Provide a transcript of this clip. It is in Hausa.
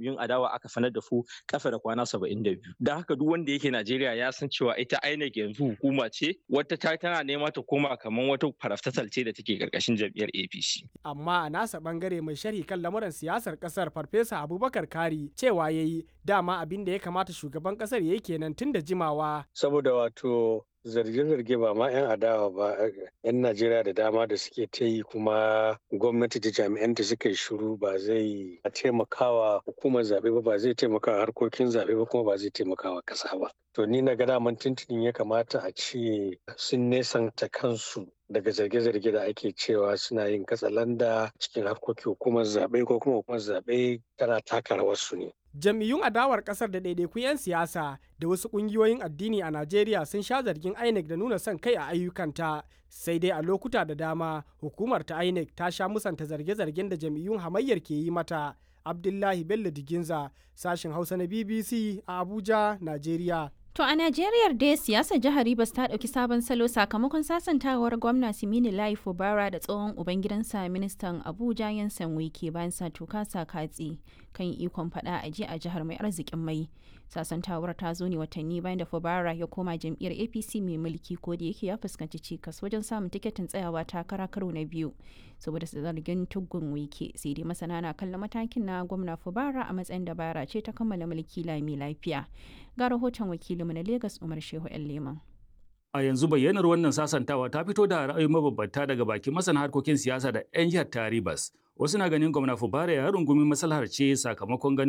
jam'iyyun adawa aka sanar da su kasa da kwana saba'in da biyu da haka duk wanda yake najeriya ya san cewa ita inec yanzu hukuma ce wata ta tana nema ta koma kamar wata faraftatal ce da take karkashin jam'iyyar apc amma a nasa bangare mai sharhi kan lamuran siyasar kasar farfesa abubakar kari cewa yayi dama abin da ya kamata shugaban kasar yayi kenan tun da jimawa saboda wato zarge-zarge ba ma 'yan adawa ba 'yan najeriya da dama da suke ta yi kuma gwamnati da jami'anta suka yi shiru ba zai taimakawa hukumar zaɓe ba ba zai taimakawa harkokin zaɓe ba kuma ba zai taimakawa ƙasa ba to ni na ga daman tuntunin ya kamata a ce sun nesanta kansu daga zarge-zarge da ake cewa suna yin katsalanda cikin harkokin hukumar zaɓe ko kuma hukumar zaɓe tana taka rawarsu ne jam'iyyun adawar kasar da ɗaiɗaikun 'yan siyasa da wasu ƙungiyoyin addini a najeriya sun sha zargin inec da nuna son kai a ayyukanta sai dai a lokuta da dama hukumar ta inec ta sha musanta zarge-zargen da jam'iyyun hamayyar ke yi mata abdullahi bello diginza sashen hausa na bbc a abuja najeriya To a Najeriya dai siyasar jihar Rivers ta ɗauki sabon salo sakamakon sasantawar gwamna Simini Lai Fubara da tsohon ubangidansa ministan Abuja Yansan Wike bayan sa tuka sa katsi kan ikon faɗa a ji a jihar mai arzikin mai. Sasantawar ta zo ne watanni bayan da Fubara ya koma jam'iyyar APC mai mulki ko da yake ya fuskanci cikas wajen samun tiketin tsayawa takara karo na biyu saboda su zargin tuggun Wike sai dai masana na kallon matakin na gwamna Fubara a matsayin dabara ce ta kammala mulki lami lafiya. Ga rahoton wakilinmu na Legas Umar Shehu ‘yan Leman. A yanzu bayyanar wannan sasantawa ta fito da ra'ayi mabambanta daga bakin masana harkokin siyasa da 'yan jihar Taribas. Wasu na ganin gwamna Fubara ya rungumi maslahar ce sakamakon ganin